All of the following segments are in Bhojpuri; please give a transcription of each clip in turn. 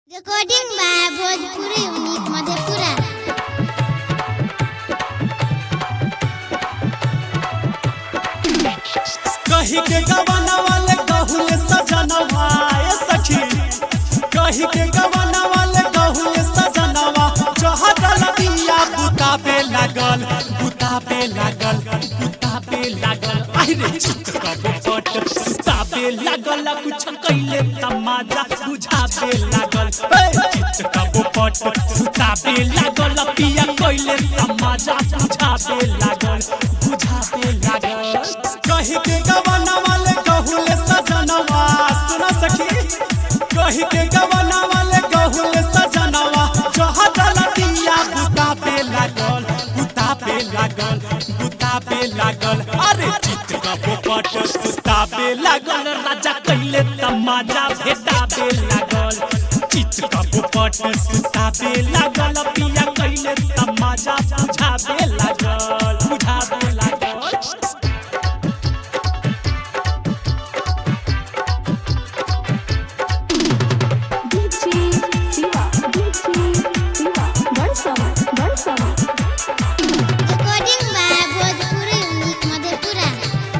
Recording by Bhojpuri unit Madhepura कही के गवाना वाले कहूले सजनवा ए सखी कही के गवाना वाले कहूले सजनवा जहदल दिया बुता पे लागल बुता पे लागल बुता पे लागल आई रे चित कबो पट सुता पे लागल कुछ कइले तमाजा बुझा पे लागल ए, चित कबो पट सुता पे लागल पिया कइले तमाजा बुझा पे लागल बुझा पे लागल कही के गवाना वाले कहूले सजनवा सुना सखी कही के गवाना वाले कहूले सजनवा जहदल दिया बुता पे लागल बुता पे लागल बुता पे लागल अरे चित का पोपट सुता पे लागल राजा कइले तमाजा भेटा पे लागल चित का पोपट सुता पे लागल पिया कइले तमाजा बुझा पे लागल बुझा पे लागल DJ Siva, DJ Siva, Barsama, Barsama. Recording by Bhojpuri unit Madhepura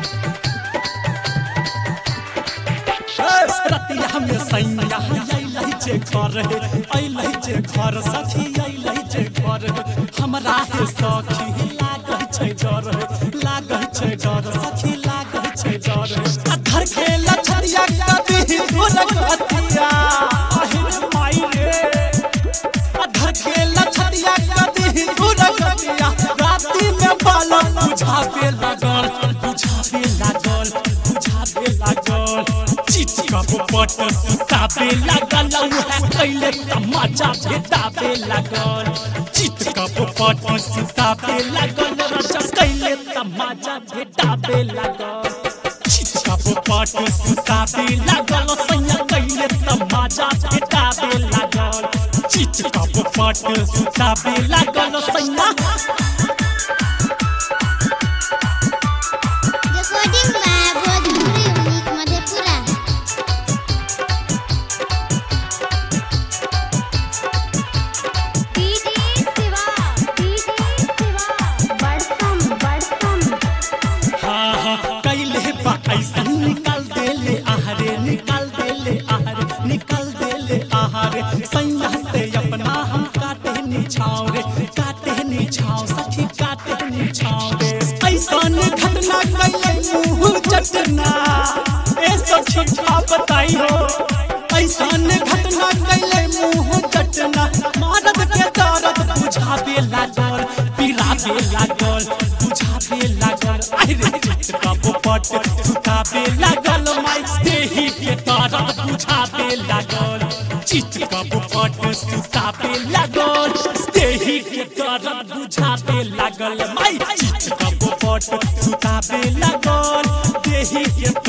रतिया में सैया अइलहि जे घर हे अइलहि जे घर सखी अइलहि जे घर हे हमरा हे सखी लागै छै डर हे लागै छै डर सखी लागै छै डर हे अधर खेला छरिया कभी ढोलक हथिया अहिर माई रे अधर खेला छरिया कभी ढोलक हथिया राती में बालक बुझावे लागल बुझावे लागल बुझावे लागल चित का पोपट सुतावे लागल उहे कैले तमाचा भेटावे लागल चित का पोपट सुतावे लागल रचा कैले तमाचा भेटावे लागल चित का पोपट सुतावे लागल सैया कैले तमाचा भेटावे लागल चित का पोपट सुतावे लागल सैया recording by Bhojpuri unit Madhepura DJ Siva, DJ Siva, Barsam, Barsam. हाँ हाँ कैले बा ऐसा निकाल देले आहारे निकाल देले आहारे निकाल देले आहारे सैया से अपना हम काटे निछाव रे काटे निछाव सखी काटे निछाव रे ऐसा घटना कैले मुंह चटना ए सखी का बताई हो ऐसा घटना कैले मुंह चटना मारद के दर्द बुझावे लागल पिरावे लागल बुझावे लागल आई रे चित का पोपट सुतावे लागल माई देही के दर्द बुझावे लागल चित का पोपट सुतावे लागल देही के दर्द बुझावे लागल माई चित का पोपट सुतावे लागल देही के